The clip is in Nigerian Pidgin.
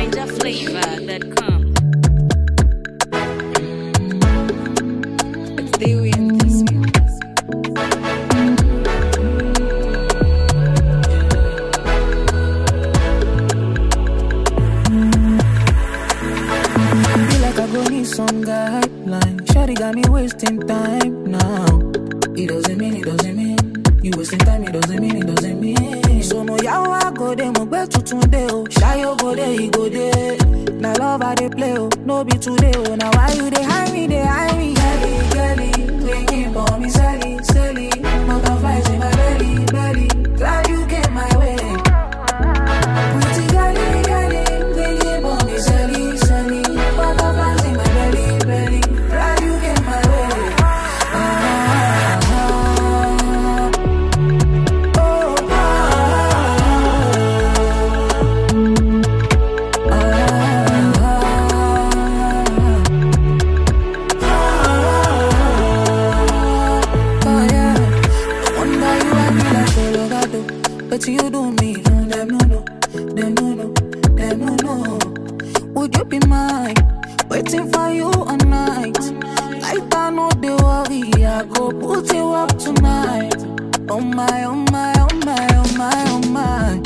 NinjaFlavor.com. It's the way in this Be like I go need some guideline. Shawty got me wasting time now. It doesn't mean, it doesn't mean. You wasting time, it doesn't mean, it doesn't mean. So no yawa I go there, mo gbe tuntun de o. Shayo go there, he go there. Now love I dey play o, no be today o. Now why you dey hide me, dey hide me? Girlie, girlie, thinking for me, Sally, Sally. Butterflies in my belly, belly. Glad you came my way. Pretty girlie, girlie, thinking for me, Sally, Sally. Butterflies in my belly, belly. Glad you came my way. Ah, ah, ah. Oh, Oh yeah, no wonder you and me like Colorado. But you do me, no them no no, them no no, them no no. Would you be mine? Waiting for you all night. Like I know the worry, I go put you up tonight. Oh my, oh my, oh my, oh my, oh my.